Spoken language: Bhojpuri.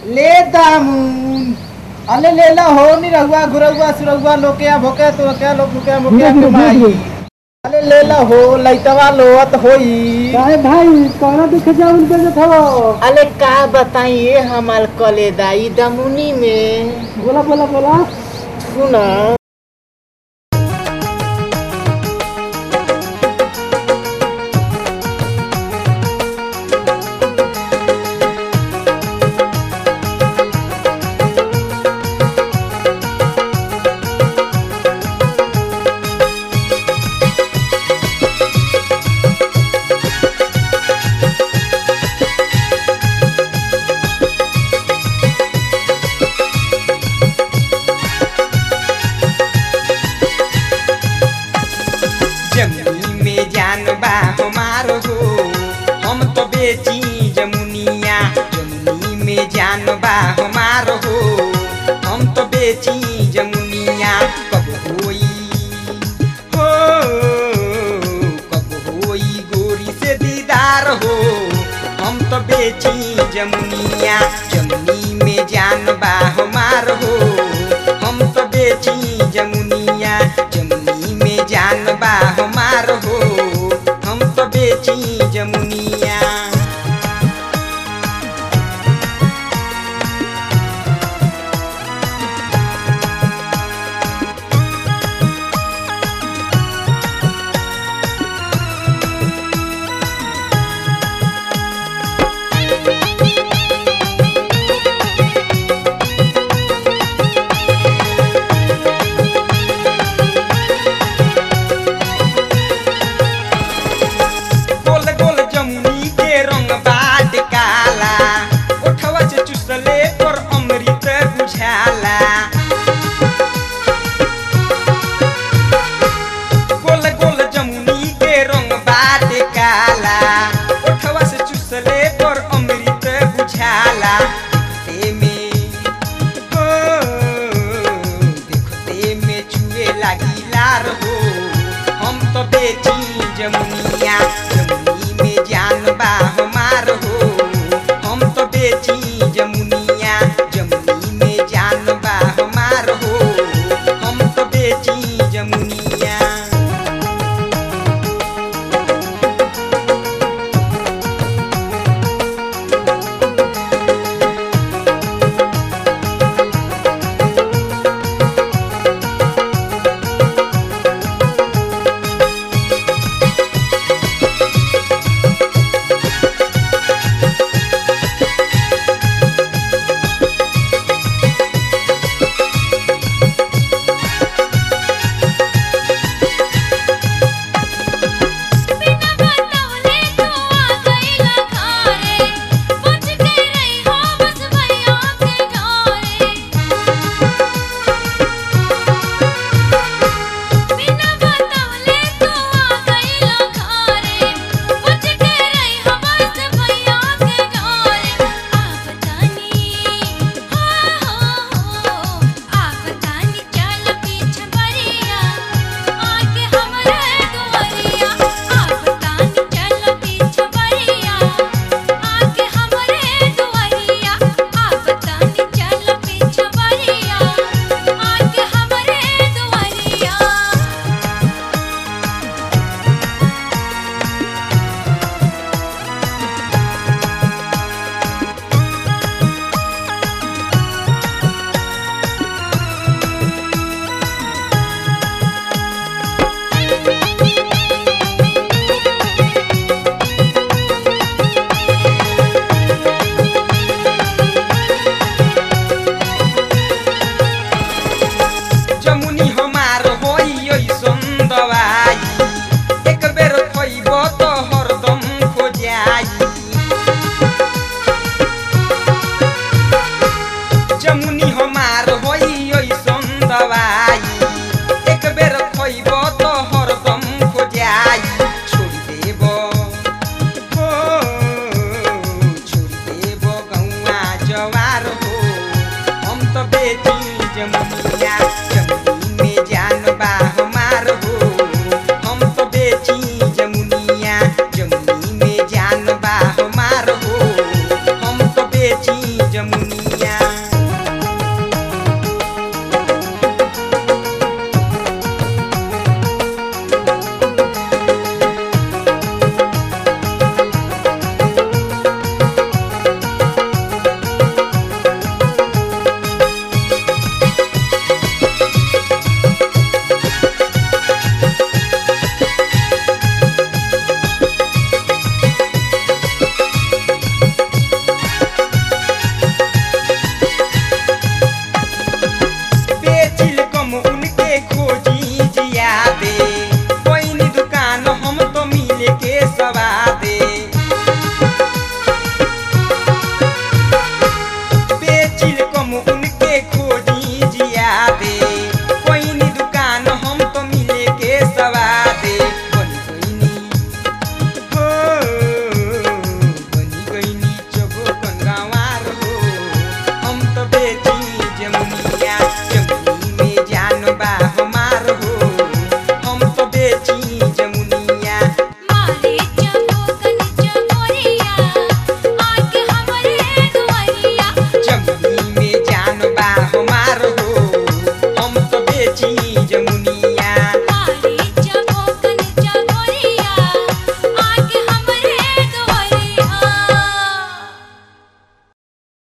ले दामुन अले लेला हो नी रहुआ गुरहुआ सुरहुआ लोके भोके तो क्या लोग मुके मुके के माई अले लेला हो लइतवा लोत होई काहे भाई कौना देखे जाऊन बेचत हो अले का बताइए हमार कलेदाई दमुनी में बोला बोला बोला सुना जमुनी में जान बा हमार हो हम तो बेची जमुनिया जमुनी में जान बा हमार हो हम तो बेची जमुनिया कब होई हो कब होई गोरी से दीदार हो हम तो बेची जमुनिया जमुनी में जान बा हमार हो हम तो बेची जमुनिया जमुनी में जान बा हमार हो हम तो बेची जमुनिया गोल गोल जमुनी के रंग बाट काला ओठवा से चुसले पर अमृत बुझाला गोल गोल जमुनी के रंग बाट काला ओठवा से चुसले पर अमृत बुझाला देखते में हो देखते में चुए लागी लार हो हम तो बेची जमुनिया जमुनी में जान बा हमार हो हम तो बेची जमुनिया जमुनी में जान बा हमार हो हम तो बेची जमुनिया बिना बतावले तू आ गइला घरे पूछ के रही हो बस भैया के घरे बिना बतावले तू आ गइला घरे पूछ के रही हो बस भैया के घरे आप तानी हो हो हो आप तानी चल पीछे बरिया आके हमरे दुआरिया आप तानी चल पीछे बरिया आके हमरे दुआरिया आप तानी चल पीछे बरिया आके हमरे दुआरिया जमुनी हमार होई ओइसन दवाई एक बेर खइब त हरदम खोजाई जमुनी हमार होई ओइसन दवाई एक बेर खइब त हरदम खोजाई छोड़ देब हो छोड़ देब गौआ जवार हो हम तो बेटी जमुनिया जमुनी में जान बा हमार हो हम तो बेची जमुनिया जमुनी में जान बा हमार हो हम तो बेची जमुनिया जमुनिया